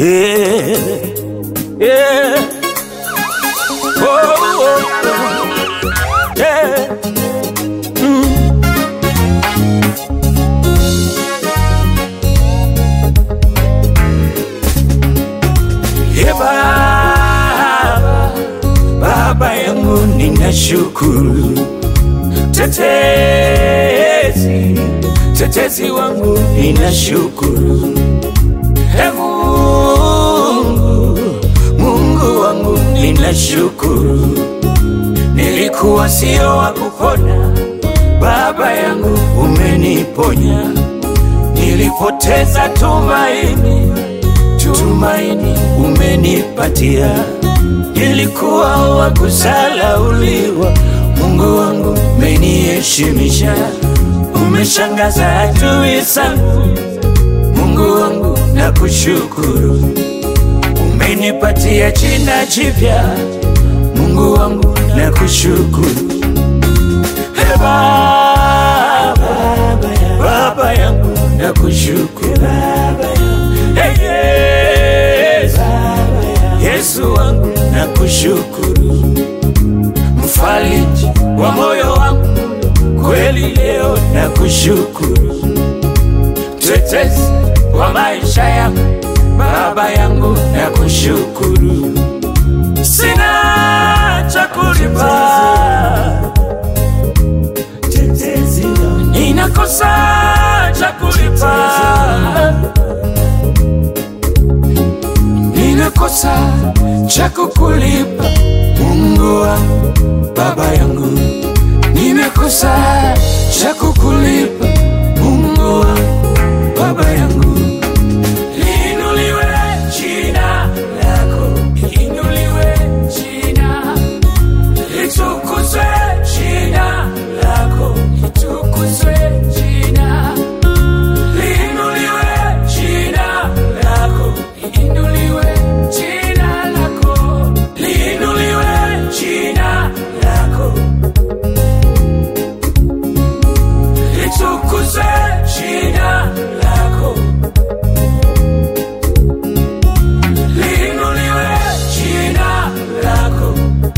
Yeah, yeah. Oh, oh, oh. yeah. Ye Baba, Baba yangu ninashukuru, tetezi, tetezi wangu ninashukuru, e Mungu, Mungu wangu ninashukuru, nilikuwa sio wa kupona, Baba yangu umeniponya, nilipoteza tumaini tumaini umenipatia, nilikuwa wa kusalauliwa, Mungu wangu umeniheshimisha, umeshangaza adui zangu, Mungu wangu nakushukuru, umenipatia jina jipya, Mungu wangu nakushukuru, Ee Baba, Baba yangu nakushukuru, Ee Yesu, Yesu wangu nakushukuru, mfariji wa moyo wangu, kweli leo nakushukuru, mtetezi wa maisha yangu, Baba yangu nakushukuru, sina cha kulipa, ninakosa cha kulipa ninakosa cha kukulipa Mungu wangu, Baba yangu, nimekosa cha kukulipa Mungu wangu, Baba yangu. Liinuliwe jina lako, liinuliwe jina, litukuzwe jina lako, litukuzwe jina Liinuliwe jina lako, liinuliwe jina lako, liinuliwe jina lako, litukuzwe jina lako, liinuliwe jina lako.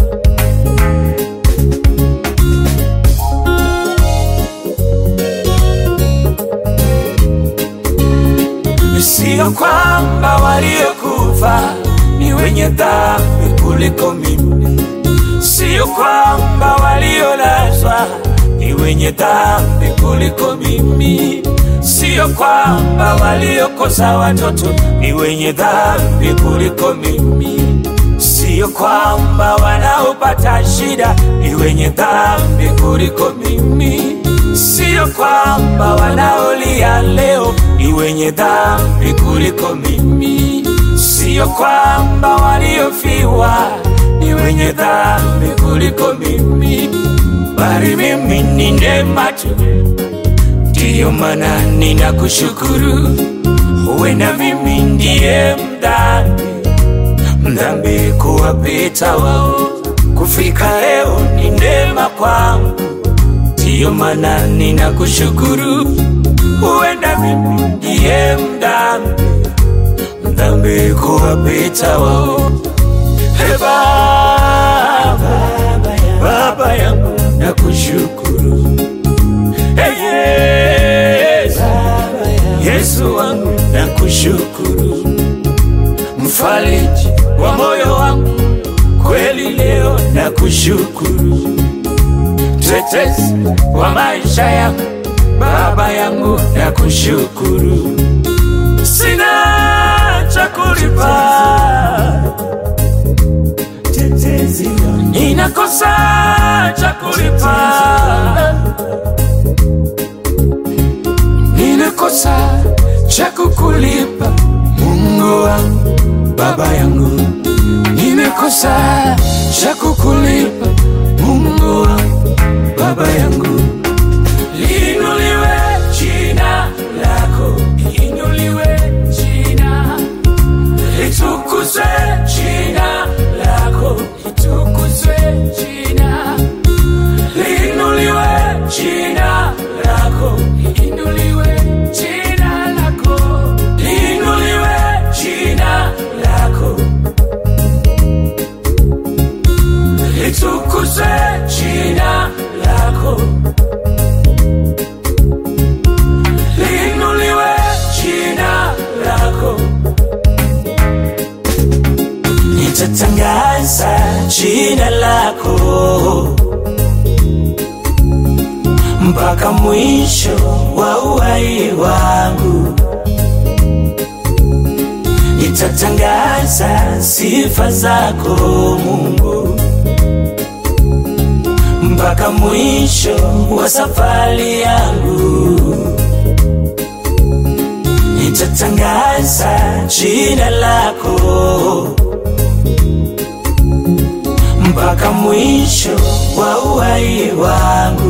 Sio kwamba waliokufa ni wenye dhambi kuliko mimi, sio kwamba waliolazwa ni wenye dhambi kuliko mimi, sio kwamba waliokosa watoto ni wenye dhambi kuliko mimi, sio kwamba wanaopata shida ni wenye dhambi kuliko mimi, sio kwamba wanaolia leo ni wenye dhambi kuliko mimi, sio kwamba waliofiwa ni wenye dhambi kuliko mimi, bali mimi ni neema tu, ndiyo maana ninakushukuru. Huenda mimi ndiye mdhambi, mdhambi kuwapita wao, kufika leo ni neema kwangu ndiyo maana ninakushukuru. Huenda mimi ndiye mdhambi, mdhambi kuwapita wao. Ee Baba, Baba yangu nakushukuru. Ee Yesu, Yesu wangu nakushukuru, mfariji wa moyo wangu, kweli leo nakushukuru mtetezi wa maisha yangu, Baba yangu nakushukuru, sina cha kulipa, ninakosa cha kulipa, ninakosa cha kukulipa Mungu wangu, Baba yangu, nimekosa cha kukulipa Mungu wangu Baba yangu, liinuliwe jina lako, liinuliwe jina, litukuzwe jina lako, litukuzwe jina, liinuliwe jina lako, liinuliwe jina lako, liinuliwe jina nitatangaza jina lako mpaka mwisho wa uhai wangu. Nitatangaza sifa zako Mungu mpaka mwisho wa safari yangu. Nitatangaza jina lako mpaka mwisho wa uhai wangu.